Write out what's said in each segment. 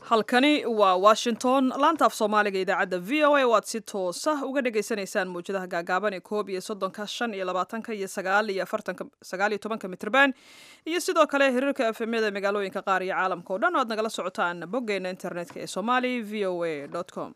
halkani waa washington laantaaf soomaaliga idaacadda v o a waad si toosa uga dhagaysanaysaan mawjadaha gaagaaban ee koob iyo soddonka shan iyo labaatanka iyo sagaal iyo afartanka sagaal iyo tobanka mitrban iyo sidoo kale hiriirka efemyada magaalooyinka qaar iyo caalamka o dhan o aad nagala socotaan boggeena internetka ee somali v o a com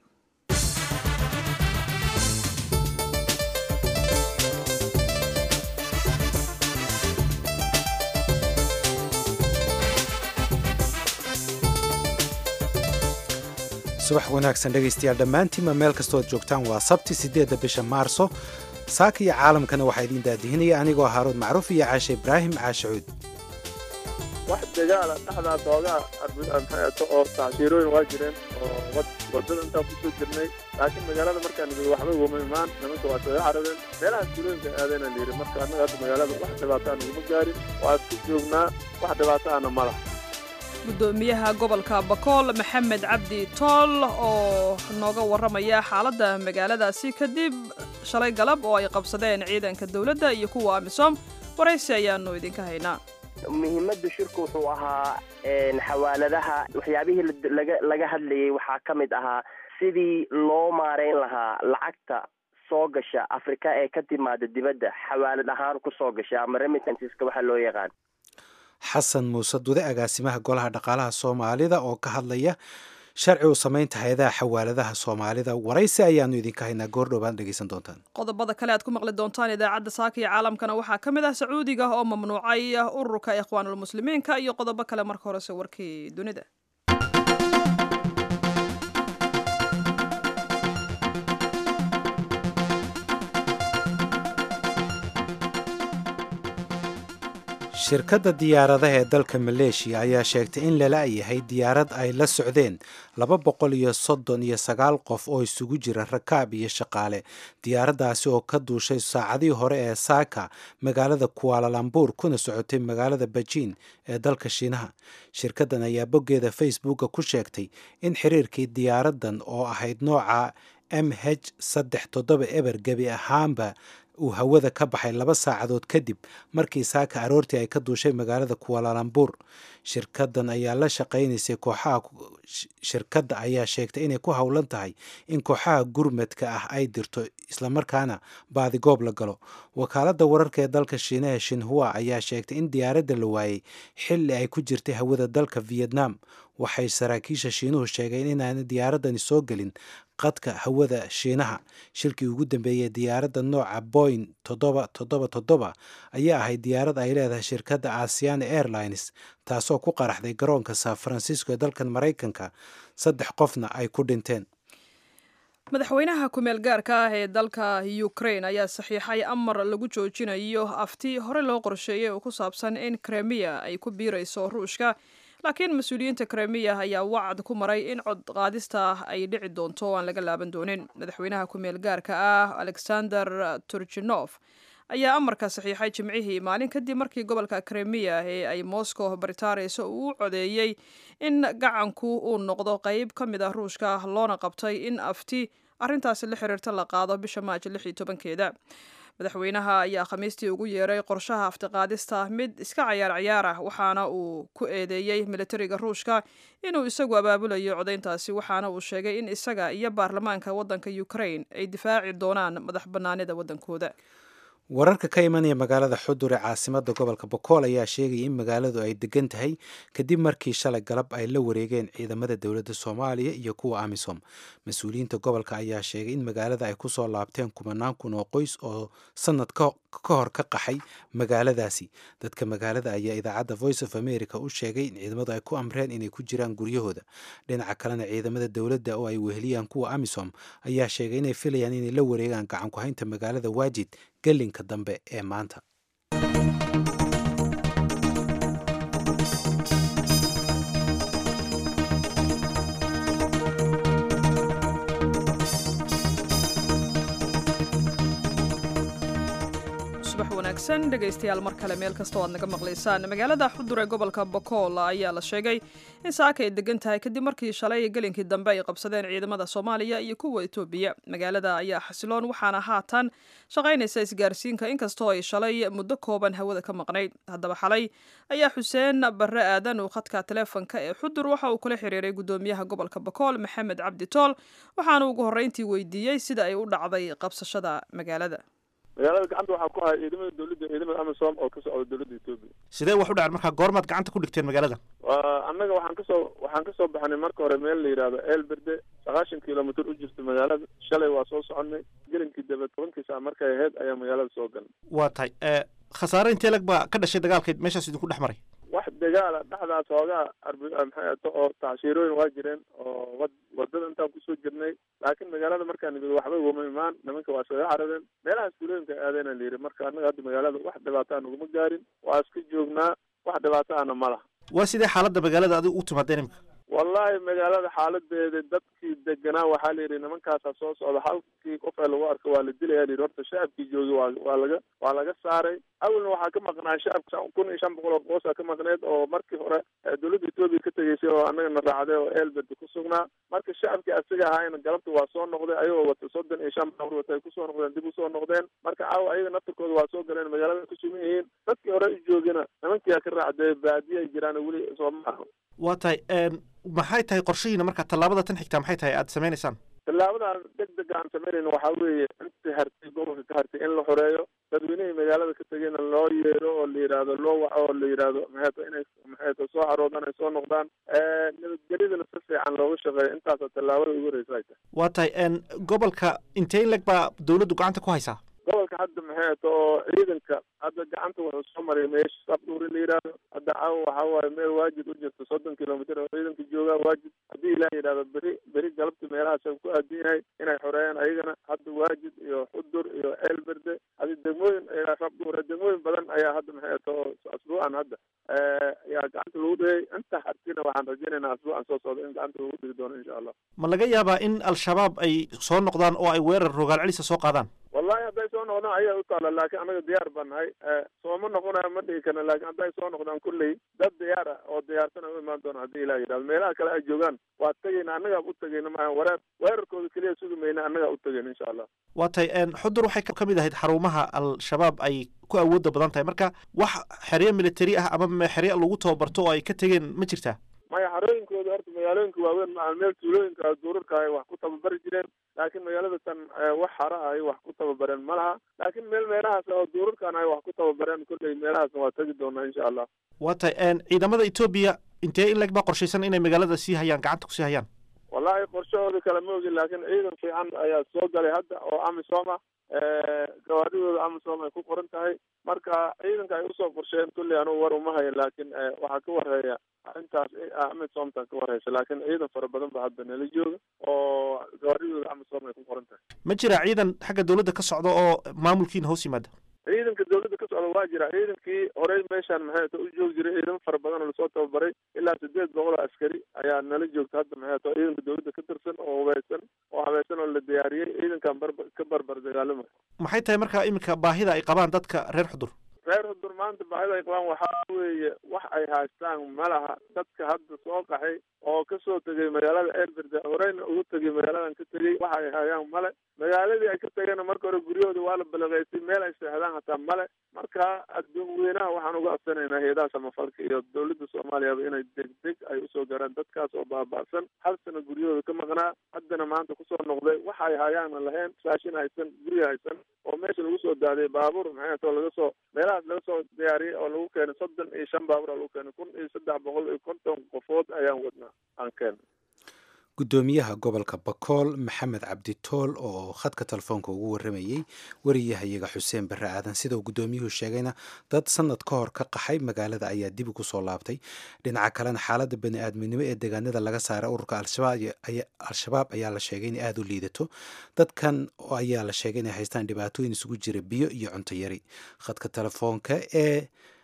subax wanaagsan dhegaystayaal dhammaantiinba meel kastood joogtaan waa sabti siddeedda bisha maarso saaka iyo caalamkana waxaa idiin daadihinaya anigoo haaruud macruuf iyo caashe ibraahim caashacuud wax dagaala dhexdaa doogaa maxato oo tacsiirooyin waa jireen oo wadada intaan kusoo jirnay laakiin magaalada markaan nimid waxba uguma imaan nimanka waa soo carareen meelaha tuulooyinka aadayna la yidhi marka annaga hadda magaalada wax dhibaato aan uguma gaarin waa isku joognaa wax dhibaato ana ma laha gudoomiyaha gobolka bakool maxamed cabdi tool oo nooga warramaya xaaladda magaaladaasi kadib shalay galab oo ay qabsadeen ciidanka dowladda iyo kuwa amisom waraysi ayaanu idinka haynaa muhiimadda shirku wuxuu ahaa xawaaladaha waxyaabihii laga hadlayay waxaa ka mid ahaa sidii loo maarayn lahaa lacagta soo gasha afrika ee ka timaada dibadda xawaalad ahaan ku soo gasha ama remittanceska waxaa loo yaqaan xasan muuse dude agaasimaha golaha dhaqaalaha soomaalida oo ka hadlaya sharci u samaynta hay-adaha xawaaladaha soomaalida waraysi ayaanu idinka haynaa goordhowbaad dhegeysan doontaan qodobada kale aad ku maqli doontaan idaacadda saaka iyo caalamkana waxaa ka mid ah sacuudiga oo mamnuucay ururka ikhwaanulmuslimiinka iyo qodobo kale marka horese warkii dunida shirkadda diyaaradaha ee dalka maleeshiya ayaa sheegtay in lala yahay diyaarad ay la socdeen laba boqol iyo soddon iyo sagaal qof oo isugu jira rakaab iyo shaqaale diyaaraddaasi oo ka duushay saacadihii hore ee saaka magaalada kuaalalambuur kuna socotay magaalada bejiin ee dalka shiinaha shirkaddan ayaa boggeeda facebooka ku sheegtay in xiriirkii diyaaraddan oo ahayd nooca m h saddex toddoba eber gebi ahaanba uu hawada ka baxay laba saacadood kadib markii saaka aroortii ay ka duushay magaalada kualalambuur shirkaddan ayaa la shaqaynaysay kooxaha shirkadda ayaa sheegtay inay ku howlan tahay in kooxaha gurmadka ah ay dirto islamarkaana baadigoob la galo wakaaladda wararka ee dalka shiinaha shinhua ayaa sheegtay in diyaaradda la waayey xilli ay ku jirtay hawada dalka vietnam waxay saraakiisha shiinuhu sheegeen inaana diyaaraddani soo gelin qadka hawada shiinaha shilkii ugu dambeeyey diyaaradda nooca boing toddoba toddoba toddoba ayaa ahayd diyaarad ay leedahay shirkadda asiana airlines taasoo ku qaraxday garoonka san francisco ee dalkan maraykanka saddex qofna ay ku dhinteen madaxweynaha ku-meel gaarka ah ee dalka ukraine ayaa saxiixay amar lagu joojinayo afti hore loo qorsheeyey oo ku saabsan in kremiya ay ku biirayso ruushka laakiin mas-uuliyiinta kremiya ayaa wacd ku maray in cod qaadista ay dhici doonto oo aan laga laaban doonin madaxweynaha ku-meel gaarka ah alexander turjinof ayaa amarka saxiixay jimcihii maalin kadib markii gobolka kremiya ee ay moscow baritaareyso uu u codeeyey in gacanku uu noqdo qeyb ka mid ah ruushka loona qabtay in afti arrintaasi la xiriirta la qaado bisha maajo lix iyo tobankeeda madaxweynaha ayaa khamiistii ugu yeeray qorshaha aftiqaadista mid iska cayaar cayaar ah waxaana uu ku eedeeyey militariga ruushka inuu isagu abaabulayo codayntaasi waxaana uu sheegay in isaga iyo baarlamaanka waddanka ukraine ay difaaci doonaan madax bannaanida waddankooda wararka ka imanaya magaalada xudur ee caasimada gobolka bokool ayaa sheegaya in magaaladu ay degan tahay kadib markii shalay galab ay la wareegeen ciidamada dowladda soomaaliya iyo kuwa amisom mas-uuliyiinta gobolka ayaa sheegay in magaalada ay kusoo laabteen kumanaan kun oo qoys oo sanad ka hor ka qaxay magaaladaasi dadka magaalada ayaa idaacadda voice of america u sheegay in ciidamadu ay ku amreen inay ku jiraan guryahooda dhinaca kalena ciidamada dowladda oo ay weheliyaan kuwa amisom ayaa sheegay inay filayaan inay la wareegaan gacan ku-haynta magaalada waajid gelinka dambe ee maanta wanaagsan dhegaystayaal mar kale meel kastoo aad naga maqlaysaan magaalada xudur ee gobolka bokool ayaa la sheegay in saaka ay degan tahay kadib markii shalay gelinkii dambe ay qabsadeen ciidamada soomaaliya iyo kuwa etoobiya magaalada ayaa xasiloon waxaana haatan shaqaynaysa isgaarsiinka inkastoo ay shalay muddo kooban hawada ka maqnayd haddaba xalay ayaa xuseen barre aadan uu khadka taleefonka ee xudur waxa uu kula xiriiray gudoomiyaha gobolka bokool maxamed cabdi tool waxaana ugu horreyntii weydiiyey sida ay u dhacday qabsashada magaalada magaalada gacanta waxaa ku haya ciidamada dawladda ciidamada amisom oo ka socda dawladda etoobiya sidee wax u dhaceen markaa goormaad gacanta ku dhigteen magaalada waa annaga waxaan kasoo waxaan kasoo baxnay marka hore meel la yidhaahdo eelberde sagaashan kilomitr u jirta magaalada shalay waa soo soconay gelinkii daba tobankii saa markay ahayd ayaa magaalada soo galnay waa tahay khasaare intee lag baa ka dhashay dagaalkeed meeshaas idinku dhex maray wax dagaala dhexdaas hoogaa arb maxay ato oo tacshiirooyin waa jireen oo wad wadada intaan kusoo jirnay laakiin magaalada markaan nimid waxba uguma imaan nimanka waa iskaga carareen meelahaas tuulooyinka aadeyna la yidhi marka annaga hadda magaalada wax dhibaataa naguma gaarin waa iska joognaa wax dhibaataana ma laha waa sidee xaaladda magaalada adiga u timaadeen imika wallahi magaalada xaaladeeda dadkii deganaa waxaa la yidhi nimankaasaa soo socda halkii qof ee lagu arko waa la dilaya la yidhi horta shacabkii joogi waa waa laga waa laga saaray awalna waxaa ka maqnaa shacabka kun iyo shan boqol oo boosa ka maqneed oo markii hore dawladda etoobiya ka tegeysay oo annagana raacday oo eelberde ku sugnaa marka shacabkii asiga ahaayna galabta waa soo noqday ayagoo wata soddon iyo shan baabuur wata ay kusoo noqdeen dib usoo noqdeen marka caawa ayaga naftirkooda waa soo galeen magaalada ku sugan yihiin dadkii hore u joogina nimankiyaa ka raacday baadiya ay jiraan weli soo ma aha waa tahay maxay tahay qorshihiina marka tallaabada tan xigtaa maxay tahay aada sameynaysaan tallaabadan deg dega aan sameynayno waxaa weeye intii hartay gobolka ka hartay in la xoreeyo dadweynihii magaalada ka tegeyna loo yeero oo la yidhaahdo loo waco oo la yidhaahdo maxayto inay maxayto soo caroodaan ay soo noqdaan nabadgelyadana si fiican looga shaqeeyo intaasa tallaabada ugu horeysa ay tahay waa tahay gobolka intee leg baa dawladdu gacanta ku haysaa gobolka hadda maxay ato oo ciidanka hadda gacanta wuxuu soo maray meesha sabdhuuri la yidhaahdo hadda caawa waxaa waaye meel waajid u jirta soddon kilomitr oo ciidanka joogaa waajid haddii ilaa yidhahdo beri beri galabta meelahaas ku aadan yahay inay xoreeyaan ayagana hadda waajid iyo xudur iyo eelberde hadi degmooyin rabdhuure degmooyin badan ayaa hadda maxay ato oo asbuucan hadda ayaa gacanta lagu dhigay inta hartina waxaan rajaynaynaa asbuucan soo socda in gacanta lagu dhigi doono insha allah ma laga yaabaa in al-shabaab ay soo noqdaan oo ay weerar rogaal celisa soo qaadaan wallahi hadday soo noqdaan ayaa u taala laakiin annaga diyaar baan nahay sooma noqonayo ma dhigi karna laakiin hadday soo noqdaan kulley dad diyaar ah oo diyaarsan ay u imaan doona haddii ilah yidhahdo meelaha kale ay joogaan waa tegayna annagaa u tegayna maaha wareer weerarkooda keliya sugi mayna annagaa u tegayna insha allah waa tahay xudur waxay ka mid ahayd xarumaha al-shabaab ay ku awooda badan tahay marka wax xeryo military ah ama xeryo lagu tababarto oo ay ka tegeen ma jirtaa maya xarooyinkooda horta magaalooyinka waaweyn maa meel tuulooyinka duurarka ay wax ku tababari jireen laakiin magaalada tan wax xara ay wax ku tababareen ma laha laakiin meel meelahaas oo duurarkan ay wax ku tababareen kulley meelahaasna waa tegi doonaa insha allah waa tahay ciidamada etoobiya intee in leg baa qorshaysan inay magaalada sii hayaan gacanta kusii hayaan wallahi qorshahooda kale ma ogin laakiin ciidan fiican ayaa soo galay hadda oo amisom ah gawaadidooda amisom ay ku qoran tahay marka ciidanka ay usoo qorsheen kulley anugu war uma hayan laakiin waxaa ka wareeya arrintaas amisomta ka wareysa laakiin ciidan fara badan ba hadda nala jooga oo gawaadidooda amisom ay ku qoran tahay ma jira ciidan xagga dawladda ka socda oo maamulkiina hoos yimaada ciidanka dawladda ka socda waa jira ciidankii horey meeshaan maxay ato u joogi jiray ciidamo fara badan oo lasoo tababaray ilaa sideed boqol oo askari ayaa nala joogta hadda maxay ato ciidanka dawladda ka tirsan oo hubeysan oo habaysan oo la diyaariyey ciidankan barba ka barbar dagaalama maxay tahay marka iminka baahida ay qabaan dadka reer xudur reer xudur maanta baahida ay qabaan waxaa weeye wax ay haystaan ma laha dadka hadda soo qaxay oo kasoo tegay magaalada eelberde horeyna ugu tegay magaaladan ka tegey waxa ay hayaan male magaaladii ay ka tegeenna marka hore guryahooda waa la balaqeysay meel ay seexdaan hataa male marka adduun weynaha waxaan uga codsanaynaa heedaha samafalka iyo dawladda soomaaliyaba inay degdeg ay usoo gaaraan dadkaas oo baaba'san hal sana guryahooda ka maqnaa haddana maanta kusoo noqday waxa ay hayaana lahayn saashin haysan gurya haysan oo meesha lagu soo daadiyay baabuur maxay atoo laga soo meelahaas laga soo diyaariyey oo lagu keenay soddon iyo shan baabuur lagu keenay kun iyo saddex boqol iyo konton qofood ayaan wadnaa aan keenay gudoomiyaha gobolka bakool maxamed cabdi tool oo khadka telefoonka ugu waramayey wariyahayaga xuseen barre aadan sida uu gudoomiyuhu sheegayna dad sanad ka hor ka qaxay magaalada ayaa dib ugu soo laabtay dhinaca kalena xaaladda bani-aadminimo ee deegaanada laga saaray ururka al-shabaab ayaa la sheegay inay aada u liidato dadkan ayaa la sheegay inay haystaan dhibaatooyin isugu jira biyo iyo cunto yari khadka telefoonka ee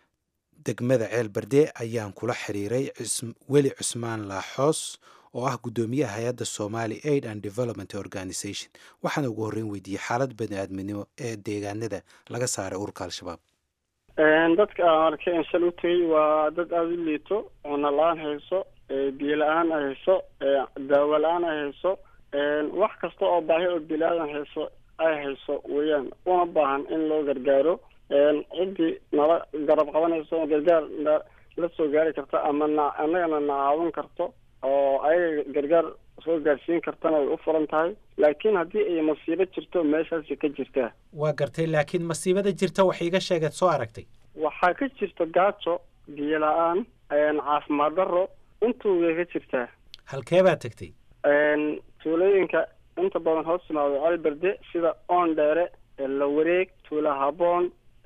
degmada ceel berde ayaan kula xiriiray weli cusmaan laaxoos oo ah guddoomiyaha hay-adda somali aid and development organization waxaana ugu horreyn weydiiyey xaalad bani-aadminimo ee deegaanada laga saaray ururka al-shabaab dadka aan arkay in shal u tegay waa dad aada u liito cunno la-aan hayso biyo la-aan ay hayso daawo la-aan ay hayso wax kasta oo baahi oo bilaadan hayso ay hayso weeyaan una baahan in loo gargaaro ciddii nala garab qabanayso gargaar la soo gaari karta ama na annagana na caawin karto oo ayaga gargaar soo gaarsiin kartana way u furan tahay laakiin haddii ay masiibo jirto meeshaasi ka jirtaa waa gartay laakiin masiibada jirta wax iiga sheegeed soo aragtay waxaa ka jirta gaajo biyo la-aan caafimaad daro intuu way ka jirtaa halkee baad tegtay tuulooyinka inta badan hoos timaado caliberde sida oon dheere la wareeg tuula haboon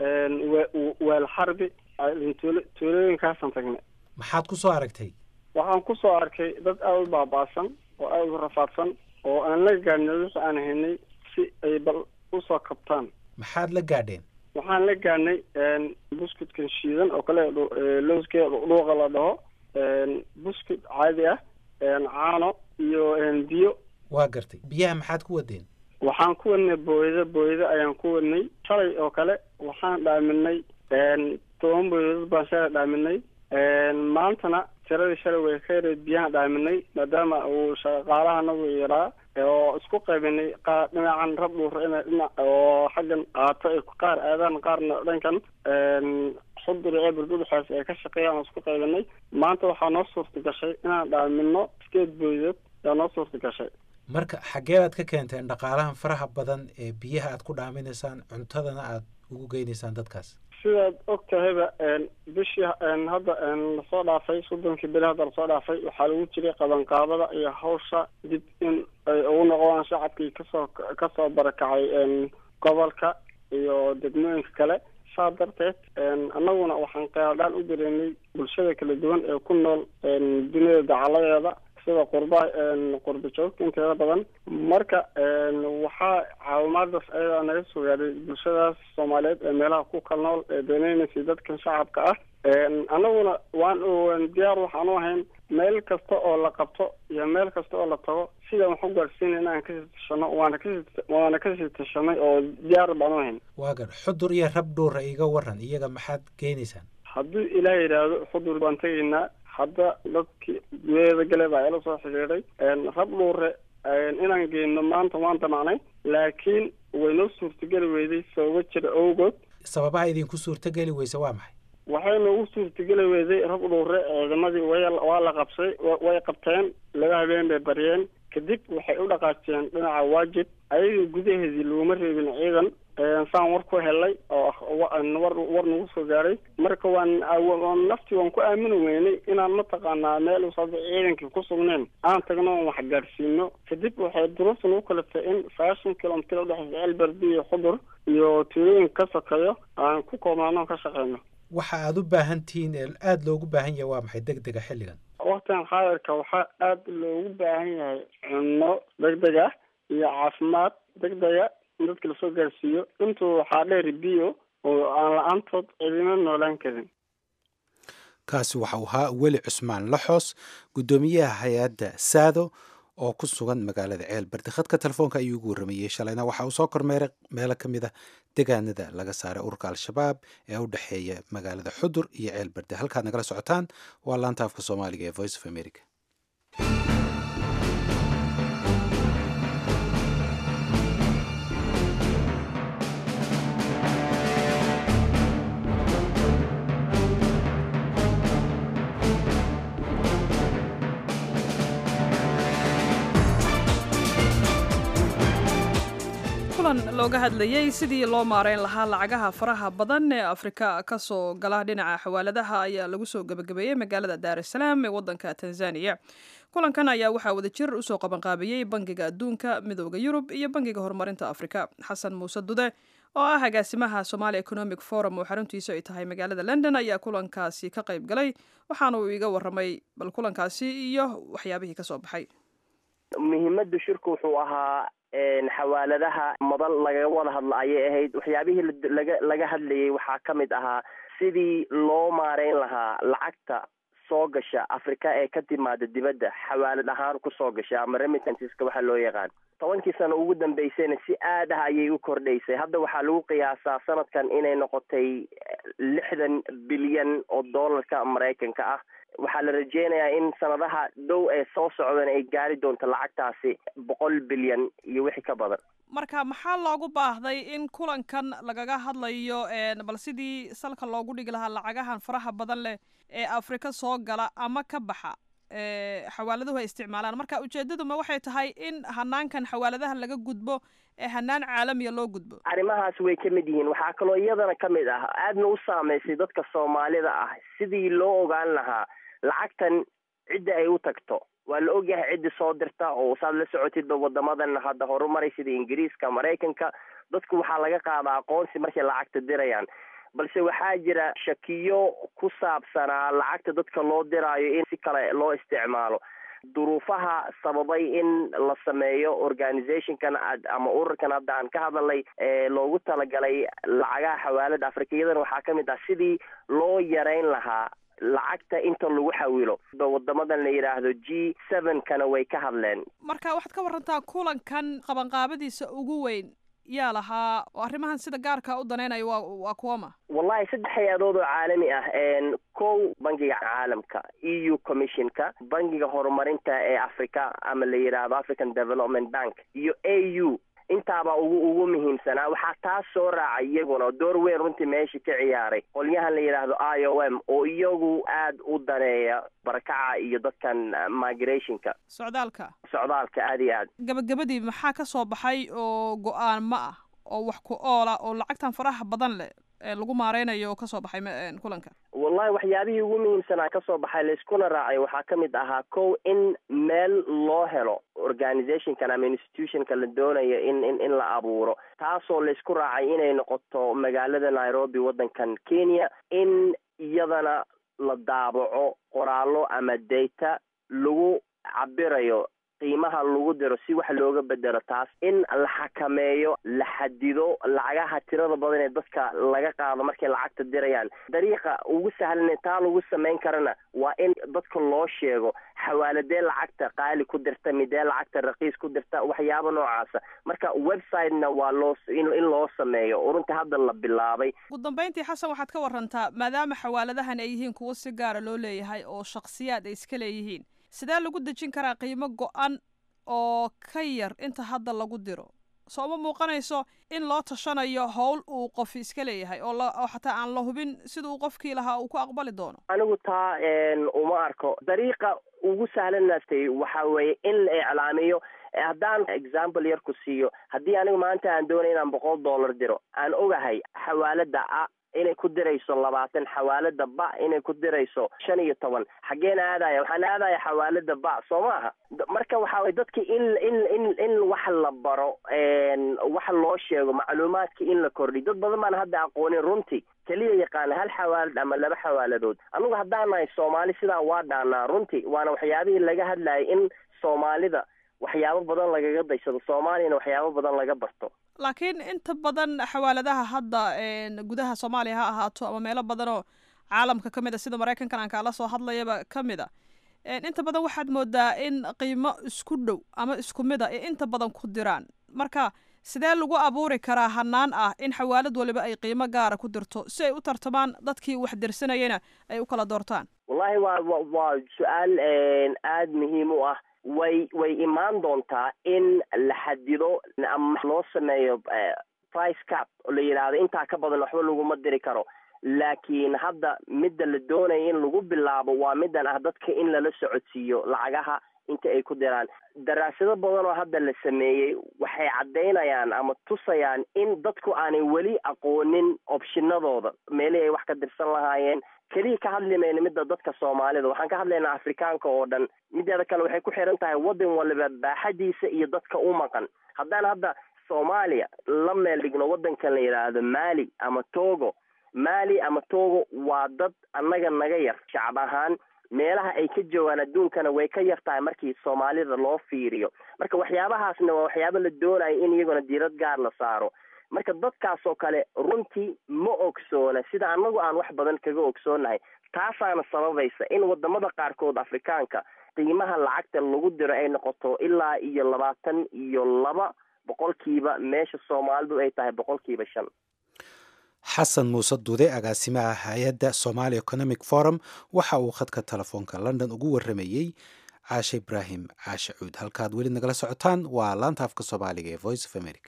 weel xarbi tuulooyinkaasaan tagnay maxaad ku soo aragtay waxaan ku soo arkay dad aada u baaba'san oo aada u rafaadsan oo aan la gaadhnay wixii aan haynay si ay bal usoo kabtaan maxaad la gaadheen waxaan la gaadhnay buskudkan shiidan oo kale lowskee dhuuqa la dhaho buskud caadi ah caano iyo biyo waa gartay biyaha maxaad ku wadeen waxaan ku wadnay booyado booyado ayaan ku wadnay shalay oo kale waxaan dhaaminay toban booyadood baan shalay dhaaminay maantana tiradii shalay way ka yareed biyahan dhaaminay maadaama uu shaqaalahanagu yaraa oo isku qaybinay qaar dhinacan rab dhuura ina dhinac oo xaggan qaato ay qaar aadaan qaarna dhankan xudur ee burdudhexees ay ka shaqeeyaan oo isku qaybinay maanta waxaa noo suurta gashay inaan dhaamino sideed booyadood yaa noo suurta gashay marka xaggee baad ka keenteen dhaqaalahan faraha badan ee biyaha aad ku dhaaminaysaan cuntadana aad ugu geynaysaan dadkaas sidaad og tahayba bishii hadda lasoo dhaafay soddonkii beri hadda lasoo dhaafay waxaa lagu jiray qabanqaabada iyo hawsha dib in ay ugu noqdaan shacabkii kasoo kasoo barakacay gobolka iyo degmooyinka kale saa darteed annaguna waxaan qeeladhaan u dareennay bulshada kala duwan ee ku nool duniyada dacaladeeda sida qurba qurba joogta inteeda badan marka waxaa caawimaadaas ayadaa naga soo gaadhay bulshadaas soomaaliyeed ee meelaha ku kal nool ee deeneynaysay dadkan shacabka ah annaguna waan diyaar waxaan u ahayn meel kasta oo la qabto iyo meel kasta oo la tago sidaan wax u gaadhsiina in aan kasii tashano waana kasii waana kasii tashanay oo diyaar baan u ahayn waa gar xudur iyo rab dhuura iga waran iyaga maxaad geynaysaan hadduu ilaah yidhaahdo xudur baan tegaynaa hadda dadkii gudaheeda gale baa ila soo xidhiidhay rab dhuure inaan geyno maanta waan damacnay laakiin waynoo suurtageli weyday sababo jira awgood sababaha idinku suurtageli weyse waa maxay waxay noogu suurtageli weyday rab dhuure ciidamadii way waa la qabsay way qabteen laba habeen bay baryeen kadib waxay u dhaqaajeen dhinaca waajib ayaga gudaheedii laguma reebin ciidan saan war ku helay oo war war nagu soo gaaray marka waan naftii waan ku aamini weynay inaan mataqaanaa meel usada ciidankii ku sugneen aan tagno oon wax gaadhsiino kadib waxay duruufta nagu kaliftay in sagaashan kilomitir udhexeysa elberdi iyo xudur iyo tuulooyinka ka sokeeyo aan ku koobnaano ka shaqeyno waxa aada u baahan tihiin ee aada loogu baahan yahay waa maxay deg dega xilligan waktigan xaadirka waxaa aada loogu baahan yahay cunno deg deg ah iyo caafimaad deg dega in dadka lasoo gaarsiiyo intuu waxaa dheeri biyo oo aan la-aantood cidina noolaan karin kaasi waxau ahaa weli cusmaan laxoos guddoomiyaha hay-adda saado oo ku sugan magaalada ceelberde khadka telefoonka ayuu ugu warramayey shalayna waxa uu soo kormeeray meelo ka mid a degaanada laga saaray ururka al-shabaab ee u dhexeeya magaalada xudur iyo ceelberde halkaad nagala socotaan waa laanta afka soomaaliga ee voice of america kulan looga hadlayey sidii loo maareyn lahaa lacagaha faraha badan ee afrika ka soo gala dhinaca xawaaladaha ayaa lagu soo gebagabeeyey magaalada daar es salaam ee waddanka tanzaniya kulankan ayaa waxaa wadajir usoo qabanqaabiyey bangiga adduunka midooda yurub iyo bangiga horumarinta afrika xasan muuse dude oo ah agaasimaha somaali economic forum oo xaruntiisu ay tahay magaalada london ayaa kulankaasi ka qayb galay waxaana uu iga waramay bal kulankaasi iyo waxyaabihii kasoo baxay muhiimada shirku wuxuu ahaa xawaaladaha madal lagaga wada hadla ayay ahayd waxyaabihii laga laga hadlayay waxaa ka mid ahaa sidii loo maareyn lahaa lacagta soo gasha africa ee ka timaada dibadda xawaalad ahaan kusoo gasha ama remittanceska waxaa loo yaqaan tobankii sano ugu dambeysayna si aad ah ayay u kordhaysay hadda waxaa lagu qiyaasaa sanadkan inay noqotay lixdan bilyan oo dollarka maraykanka ah waxaa la rajeynayaa in sanadaha dhow ee soo socdan ay gaari doonto lacagtaasi boqol bilyan iyo wixii ka badan marka maxaa loogu baahday in kulankan lagaga hadlayo bal sidii salka loogu dhigi lahaa lacagahan faraha badan leh ee afrika soo gala ama ka baxa xawaaladuhu ay isticmaalaan marka ujeedaduma waxay tahay in hanaankan xawaaladaha laga gudbo ee hanaan caalamiya loo gudbo arrimahaas way ka mid yihiin waxaa kaloo iyadana ka mid ah aadna u saameysay dadka soomaalida ah sidii loo ogaan lahaa lacagtan cidda ay u tagto waa la ogyahay ciddi soo dirta oo saad la socotidba wadamadan hadda horumaray sida ingiriiska maraykanka dadku waxaa laga qaadaa aqoonsi markay lacagta dirayaan balse waxaa jira shakiyo ku saabsanaa lacagta dadka loo diraayo in si kale loo isticmaalo duruufaha sababay in la sameeyo organizationkan ama ururkan hadda aan ka hadalnay ee loogu talagalay lacagaha xawaalada afrika iyadana waxaa ka mid ah sidii loo yareyn lahaa lacagta inta lagu xawilo wadamadan la yidhaahdo g seven kana way ka hadleen marka waxaad ka warantaa kulankan qabanqaabadiisa ugu weyn yaa lahaa oo arrimahan sida gaarka u daneynaya waa waa kuwama wallahi saddex hay-adood oo caalami ah kow bangiga caalamka e u commissionka bangiga horumarinta ee africa ama la yidhaahdo african development bank iyo a u intaabaa ugu ugu muhiimsanaa waxaa taas soo raacay iyaguna door weyn runtii meesha ka ciyaaray qolyahan la yidhaahdo i o m oo iyagu aad u daneeya barakaca iyo dadkan migrationka socdaalka socdaalka aad iyo aad gabagabadii maxaa ka soo baxay oo go-aan ma ah oo wax ku oola oo lacagtan faraha badan leh ee lagu maareynayo oo kasoo baxay kulanka wallahi waxyaabihii ugu muhiimsanaa kasoo baxay layskuna raacay waxaa ka mid ahaa kow in meel loo helo organizationkan ama institutionka la doonayo in in in la abuuro taasoo laysku raacay inay noqoto magaalada nairobi waddankan kenya in iyadana la daabaco qoraallo ama data lagu cabirayo qiimaha lagu diro si wax looga bedelo taas in la xakameeyo la xadido lacagaha tirada badan ee dadka laga qaado markay lacagta dirayaan dariiqa ugu sahlan taa lagu samayn karana waa in dadka loo sheego xawaaladee lacagta qaali ku dirta midee lacagta raqiis ku dirta waxyaabo noocaasa marka websitena waa loo in loo sameeyo urunta hadda la bilaabay ugu dambeyntii xasan waxaad ka warantaa maadaama xawaaladahan ay yihiin kuwo si gaara loo leeyahay oo shakhsiyaad ay iska leeyihiin sidee lagu dejin karaa qiimo go-an oo ka yar inta hadda lagu diro soo ma muuqanayso in loo tashanayo howl uu qof iska leeyahay oo oo xataa aan la hubin sida uu qofkii lahaa uu ku aqbali doono anigu taa uma arko dariiqa ugu sahlanatay waxa weeye in la iclaamiyo haddaan example yar ku siiyo haddii anigu maanta aan doonay inaan boqol dollar diro aan ogahay xawaalada a inay ku dirayso labaatan xawaalada ba inay ku dirayso shan iyo toban xageena aadaya waxaan aadaya xawaalada ba soo maaha marka waxa way dadki in in in in wax la baro wax loo sheego macluumaadka in la kordhiy dad badan baan hadda aqoonin runtii keliya yaqaana hal xawaalad ama laba xawaaladood anugu haddaan nahay soomaali sidaa waa dhaanaa runtii waana waxyaabihii laga hadlayay in soomaalida waxyaabo badan lagaga daysado soomaaliyana waxyaabo badan laga barto laakiin inta badan xawaaladaha hadda gudaha soomaaliya ha ahaato ama meelo badan oo caalamka ka mid a sida maraykankan aan kaala soo hadlayaba ka mid a inta badan waxaad moodaa in qiimo isku dhow ama isku mid a ee inta badan ku diraan marka sidee lagu abuuri karaa hanaan ah in xawaalad waliba ay qiimo gaara ku dirto si ay u tartamaan dadkii wax dirsanayana ay u kala doortaan wallahi waa wa waa su-aal aada muhiim u ah way way imaan doontaa in la xadido ama loo sameeyo price cap oo la yidhaahdo intaa ka badan waxba laguma diri karo laakiin hadda midda la doonaya in lagu bilaabo waa middan ah dadka in lala socodsiiyo lacagaha inta ay ku diraan daraasado badan oo hadda la sameeyey waxay caddaynayaan ama tusayaan in dadku aanay weli aqoonin opshinadooda meelihii ay wax ka dirsan lahaayeen keliya ka hadli mayno midda dadka soomaalida waxaan ka hadlaynaa afrikaanka oo dhan mideeda kale waxay ku xiran tahay waddan waliba baaxadiisa iyo dadka u maqan haddaan hadda soomaaliya la meel dhigno waddankan la yidhaahdo mali ama togo mali ama togo waa dad annaga naga yar shacab ahaan meelaha ay ka joogaan adduunkana way ka yar tahay markii soomaalida loo fiiriyo marka waxyaabahaasna waa waxyaabo la doonayo in iyaguna diirad gaar la saaro marka dadkaas oo kale runtii ma ogsoona sida annagu aan wax badan kaga ogsoonahay taasaana sababaysa in wadamada qaarkood afrikaanka qiimaha lacagta lagu diro ay noqoto ilaa iyo labaatan iyo laba boqolkiiba meesha soomaalidu ay tahay boqolkiiba shan xasan muuse duude agaasimaha hay-adda somaali economic forum waxa uu khadka telefoonka london ugu waramayey caashe ibraahim caashe cuud halkaad weli nagala socotaan waa laanta afka soomaaliga ee voice of america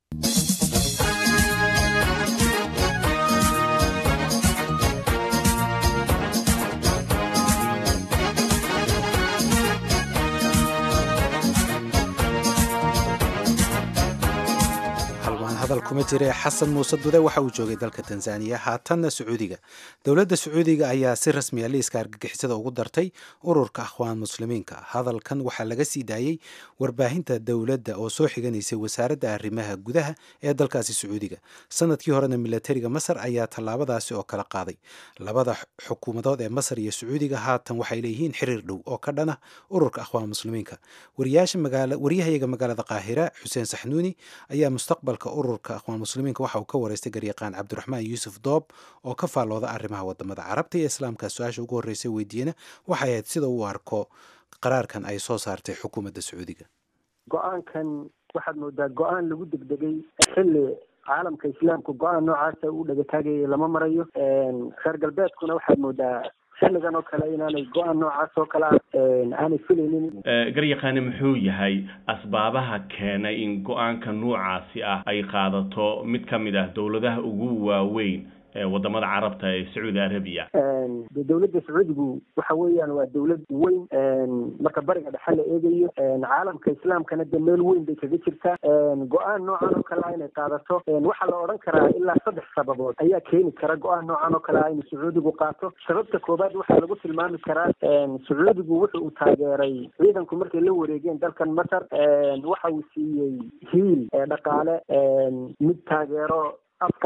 hadal kuma jire xasan muuse dude waxa uu joogay dalka tanzaniya haatanna sacuudiga dowladda sacuudiga ayaa si rasmiya liiska argagixisada ugu dartay ururka akhwaan muslimiinka hadalkan waxaa laga sii daayey warbaahinta dowladda oo soo xiganaysay wasaaradda arrimaha gudaha ee dalkaasi sacuudiga sanadkii horena milatariga masar ayaa tallaabadaasi oo kala qaaday labada xukuumadood ee masar iyo sacuudiga haatan waxay leeyihiin xiriir dhow oo ka dhana ururka akhwaan muslimiinka waryahayaga magaalada qaahira xuseen saxnuuni ayaa mustaqbalka ururka akhwaan muslimiinka waxa uu ka wareystay garyaqaan cabdiraxmaan yuusuf doob oo ka faallooda arrimaha wadamada carabta iyo islaamka su-aasha ugu horreysay weydiiyena waxay ahayd sida uu arko qaraarkan ay soo saartay xukuumadda sacuudiga go-aankan waxaad moodaa go-aan lagu degdegay xilli caalamka islaamka go-aan noocaasa u dhagataagaya lama marayo reer galbeedkuna waxaad moodaa xilligan oo kale inaanay go-aan noocaas oo kale ah aanay filaynin garyaqaani muxuu yahay asbaabaha keenay in go-aanka noocaasi ah ay qaadato mid ka mid ah dowladaha ugu waaweyn ee wadamada carabta ee sacuudi arabiya de dowladda sacuudigu waxa weeyaan waa dowlad weyn marka bariga dhexe la eegayo caalamka islaamkana de meel weyn bay kaga jirtaa go-aan noocan oo kale ah inay qaadato waxaa la odhan karaa ilaa saddex sababood ayaa keeni kara go-aan noocan oo kale ah inuu sacuudigu qaato sababta koobaad waxaa lagu tilmaami karaa sacuudigu wuxa uu taageeray ciidanku markay la wareegeen dalkan masar waxa uu siiyey hiil dhaqaale mid taageero afka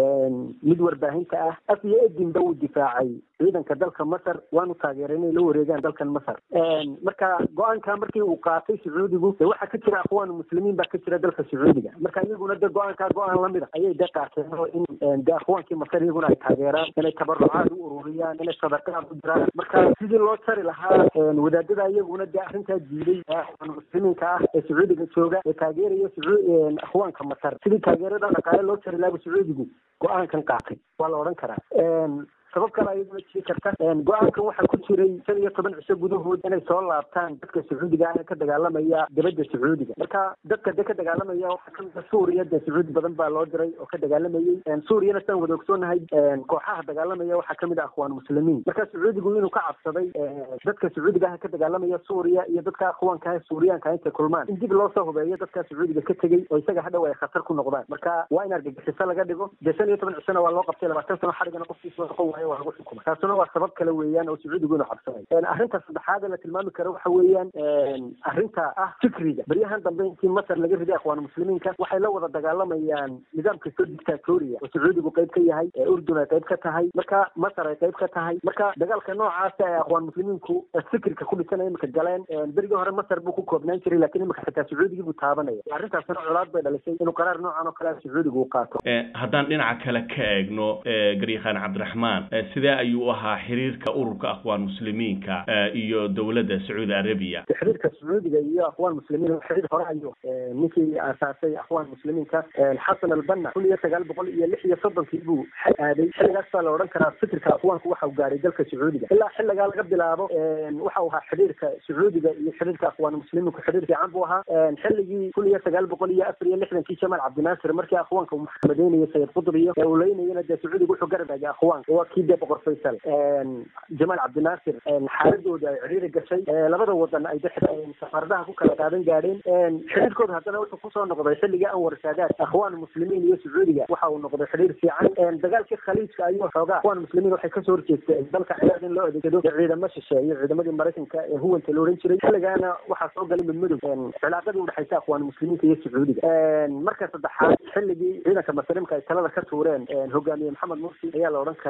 mid warbaahinta ah af iyo edinba uu difaacay ciidanka dalka masar waanu taageeray inay la wareegaan dalkan masar marka go-aanka markii uu qaatay sacuudigu de waxaa ka jira akhwaan muslimiin baa ka jira dalka sacuudiga marka iyaguna de go-aankaa go-aan lamid a ayay de qaateen oo in de akhwaankii masar iyaguna ay taageeraan inay tabarucaad u ururiyaan inay sadaqaad u diraan marka sidii loo jari lahaa wadaadada iyaguna de arrintaa diiday akhwaan muslimiinka ah ee sacuudiga jooga ee taageeraya akhwaanka masar sidii taageerada dhaqaale loo jari lahaa sacuudigu go-aankan qaatay waa la odhan karaa sabab kale ayaduna jiri karta go-aankan waxaa ku jiray shan iyo toban cisho gudahood inay soo laabtaan dadka sacuudiga ah ee ka dagaalamaya dibadda sacuudiga marka dadka de ka dagaalamaya waxaa kamid a suuriya dee sacuudi badan baa loo diray oo ka dagaalamayey suuriyana sidaan wada ogsoonahay kooxaha dagaalamaya waxaa kamid ah akhwaan muslimiin marka sacuudigu inuu ka cabsaday dadka sacuudiga ah ka dagaalamaya suuriya iyo dadka akhwaanka ah suuriyaanka intay kulmaan in dib loo soo hubeeyo dadka sacuudiga ka tegey oo isaga hadhow ay khatar ku noqdaan marka waa in argagixiso laga dhigo dee shan iyo toban cishona waa loo qabtay labaatan sano xarigana qofkiisa noqon waayo waa lagu xukuma taasuna waa sabab kale weeyaan oo sacuudigu inuu cabsanay arrinta saddexaad ee la tilmaami karo waxa weeyaan arrinta ah fikriga beryahan dambe intii masar laga riday akhwaan muslimiinka waxay la wada dagaalamayaan nidaamka soo dictatoria oo sacuudigu qayb ka yahay ee urdun ay qayb ka tahay marka masar ay qayb ka tahay marka dagaalka noocaasa ee akhwaan muslimiinku fikirka ku dhisanaya imika galeen berigii hore masar buu ku koobnaan jiray lakin imika xitaa sacuudigii buu taabanaya arrintaasina colaad bay dhalisay inuu qaraar noocan oo kale sacuudigu u qaato haddaan dhinaca kale ka eegno garyaqaan cabdiraxmaan sidee ayuu ahaa xiriirka ururka akhwaan muslimiinka iyo dowladda sacuudi arabiya xiriirka sacuudiga iyo akhwaan muslimiin xiriir hore ayo ninkii aasaasay akhwaan muslimiinka xasan albanna kun iyo sagaal boqol iyo lix iyo soddonkii buu aaday xilligaas baa la odhan karaa fikirka akhwaanku waxa uu gaaray dalka sacuudiga ilaa xilligaa laga bilaabo waxa uu ahaa xiriirka sacuudiga iyo xiriirka akhwaan muslimiinku xiriir fiican buu ahaa xilligii kun iyo sagaal boqol iyo afar iyo lixdankii jamaal cabdinaasir markii akhwaanka uu maxkamadeynayay sayid qudr iyo ee uu leynayana dee sacuudiga wuxuu garabagay akhwaanka waa kii dee boqor faysal jamaal cabdinaasir xaaladooda ay ciriiri gashay labada wadan ay safaaradaha ku kala qaadan gaadheen xiriirkooda haddana wuxuu kusoo noqday xilligii anwar saadaad akhwaan muslimiin iyo sacuudiga waxa uu noqday xiriir fiican dagaalkii khaliijka ayuu xoogaa akhwaan muslimiin waxay kasoo horjeestay dalka ciraaq in loo adeegsado ciidamo shisheeye ciidamadii maraykanka ee huwanta la odhan jiray xilligaana waxaa soo galay midmadow cilaaqadii udhexaysa akhwaan muslimiinka iyo sacuudiga marka saddexaad xilligii ciidanka masrimka ay talada ka tuureen hogaamiye maxamed mursi ayaa la odhan karaa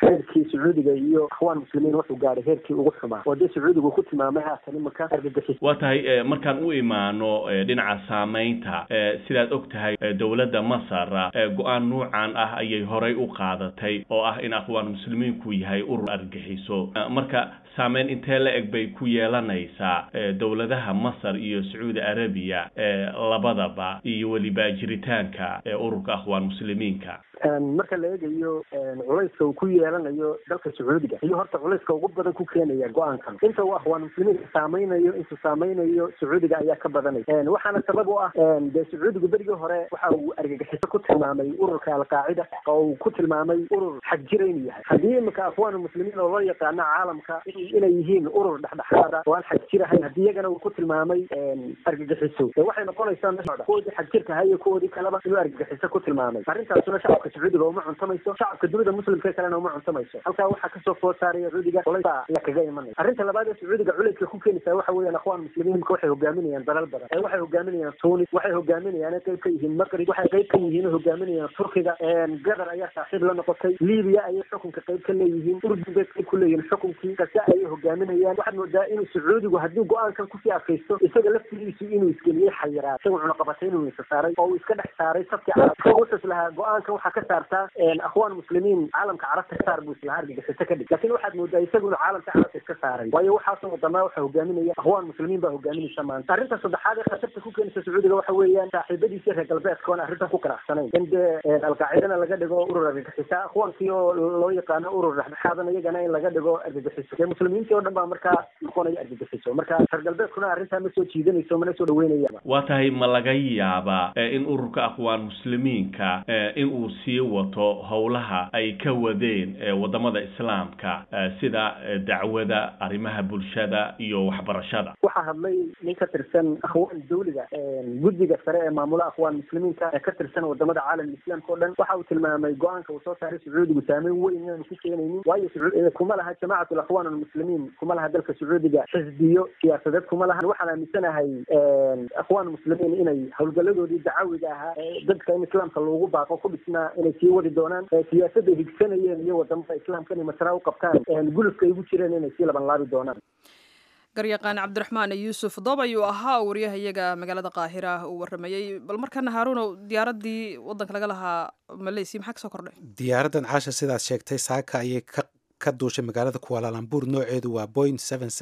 xeerkii sacuudiga iyo akhwaan muslimiin wuxuu gaadhay heerkii ugu xumaa oo dee sacuudigu ku tilmaamay haatan imanka argagixis waa tahay markaan u imaano dhinaca saamaynta sidaad og tahay dowladda masar go-aan nuucan ah ayay horay u qaadatay oo ah in akhwaan muslimiinku yahay urur argixiso marka saameyn intee la eg bay ku yeelanaysaa dowladaha masar iyo sacuudi arabiya labadaba iyo weliba jiritaanka ururka akhwaan muslimiinka marka la eegayo culayska uu ku yeelanayo dalka sacuudiga iyo horta culayska ugu badan ku keenaya go-aankan inta uu akhwaan muslimiinka saameynayo intuu saameynayo sacuudiga ayaa ka badanay waxaana sabab u ah dee sacuudigu berigii hore waxa uu argagixiso ku tilmaamay ururka alqaacida oo uu ku tilmaamay urur xagjira inuu yahay haddii iminka akhwaan muslimiin oo loo yaqaano caalamka inay yihiin urur dhexdhexaada oo aan xagjirahayn haddii iyagana uu ku tilmaamay argagixiso dee waxay noqonaysaa kuwoodii xagjirka ahaa iyo kuwoodii kaleba inuu argagixiso ku tilmaamay arrintaasuna shacabka sacuudiga uma cuntamayso shacabka dunida muslimka kalena uma cuntamayso halkaa waxaa kasoo food saaraya sacuudiga culaysa ayaa kaga imanaya arrinta labaad ee sacuudiga culayska ku keenaysaa waxa weeyaan akhwaan muslimiin imika waxay hogaaminayaan dalal badan ee waxay hogaaminayaan tunis waxay hogaaminayaan qayb ka yihiin maqrib waxay qayb ka yihiin hogaaminayaan turkiga gadar ayaa saaxiib la noqotay libiya ayay xukunka qayb ka leeyihiin urdun bay qayb ku leeyihiin xukunkii kase ayay hogaaminayaan waxaad moodaa inuu sacuudigu haddii go-aankan kusii adkaysto isaga laftigiisu inuu isgeliyey xayiraad isaga cunaqabatay inuu isa saaray oo uu iska dhex saaray sabkii carab isaga wuxuu islahaa go-aankan waxaa ka saartaa akhwaan muslimiin caalamka carabta saar buu islahaa argagixisa ka dhig laakiin waxaad moodaa isagu inuu caalamka carabta iska saaray waayo waxaasoo wadamaa waxa hogaaminaya akhwaan muslimiin baa hogaaminaysa maanta arrinta saddexaad ee khatarta ku keenaysa sacuudiga waxa weeyaan saaxiibadiisa reer galbeedka oon arrintan ku qanacsanayn in dee alqaacidana laga dhigo urur argagixisa akhwaankii oo loo yaqaano urur dhexdhexaadan iyagana in laga dhigo argagixiso dee muslimiintii oo dhan baa markaa noqonaya argagixiso marka reer galbeedkuna arrintaa ma soo jiidanayso mana soo dhaweynaya waa tahay ma laga yaabaa in ururka akhwaan muslimiinka in uu sii wato howlaha ay ka wadeen wadamada islaamka sida dacwada arrimaha bulshada iyo waxbarashada waxaa hadlay nin ka tirsan akhwaan dawliga guddiga sare ee maamula akhwaan muslimiinka ee ka tirsan wadamada caalamka islaamka o dhan waxa uu tilmaamay go-aanka uu soo saaray sacuudigu saameyn weyn inaanu ku keenaynin waayo kuma laha jamacat alakhwaan almuslimiin kuma laha dalka sacuudiga xisbiyo siyaasadeed kuma laha waxaan aaminsanahay akhwaan muslimiin inay howlgaladoodii dacawiga ahaa dadka in islaamka loogu baaqo ku dhisnaa inay sii wadi doonaan siyaasadday higsanayeen iyo wadamada islaamka inay masraa u qabtaan gulufka ay ugu jireen inay sii laban laabi doonaan garyaqaan cabdiraxmaan yuusuf doob ayuu ahaa waryahayaga magaalada qaahira uu waramayey bal markana haaruunow diyaaradii wadanka laga lahaa maleysiya maxaa kasoo kordhay diyaaraddan caasha sidaad sheegtay saaka ayay ka ka duushay magaalada kuwaalalambur nooceedu waa boing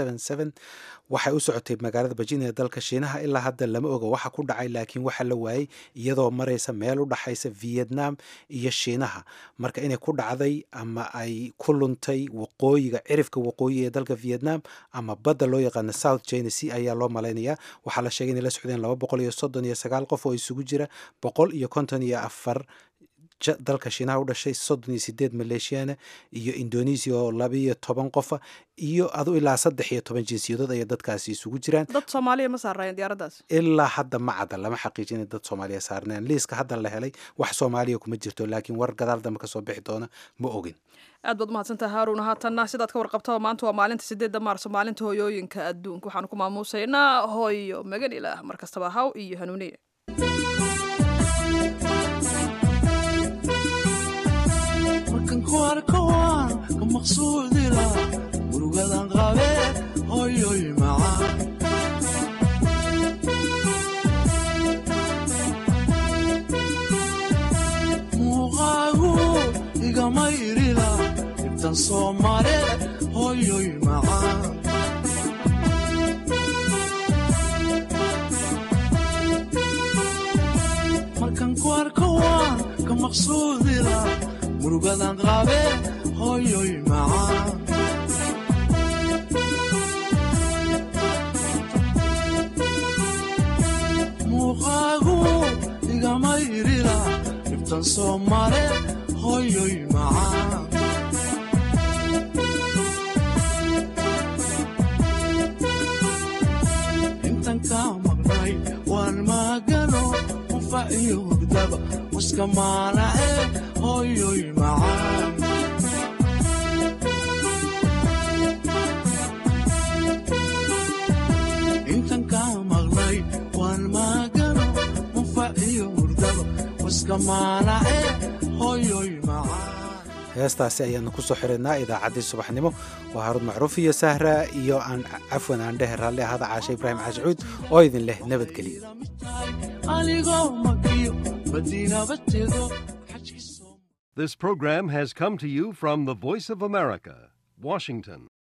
waxay u socotay magaalada bajin ee dalka shiinaha ilaa hadda lama oga waxa ku dhacay laakiin waxa la waayey iyadoo maraysa meel u dhaxaysa vietnam iyo shiinaha marka inay ku dhacday ama ay ku luntay waqooyiga cirifka waqooyi ee dalka vietnam ama badda loo yaqaano south china sea ayaa loo malaynayaa waxaa la sheegay inay la socdeen laba boqol iyo soddon iyo sagaal qof oo isugu jira boqol iyo konton iyo afar dalka shiinaha u dhashay soddon iyo sideed maleeshiyana iyo indonesia oo labiiyo toban qofa iyo adu ilaa saddex iyo toban jinsiyadood ayay dadkaasi isugu jiraan dad soomaaliya ma saarayeen diyaaraddaas ilaa hadda ma cadda lama xaqiijin in dad soomaaliya saarneen liiska hadda la helay wax soomaaliya kuma jirto laakiin war gadaal dambe kasoo bixi doona ma ogin aad baad umahadsantaha haaruun haatanna sidaad ka warqabtaba maanta waa maalinta sideedda maarso maalinta hooyooyinka adduunka waxaanu ku maamuusaynaa hooyo magan ilaah mar kastaba haw iyo hanuuniye markankuarkawaan ka maqsuudila murugadan qabe hoyoy macaan muuqaagu igama irila ibtan soo mare hoyoy macaan markan ku arko waan ka maqsuudila murugadan qabe hoyoy macaan muuqaagu igama irila dhibtan soo mare hoyoy macaan intan kaa maqnay waan maagano qufa iyo hurdaba muska maanace hoyoy macaan intan kaa maqnay waan maagano qufa iyo hurdaba muska maanace hoyoy macaan heestaasi ayaanu kusoo xiraynaa idaacaddii subaxnimo waa haruun macruuf iyo sahra iyo aan cafwan aan dhehe raalli ahada caashe ibraahim caashicuud oo idin leh nabadgelyo anigoo makiyo madiinaba tego This program has come to you from the Voice of America, Washington.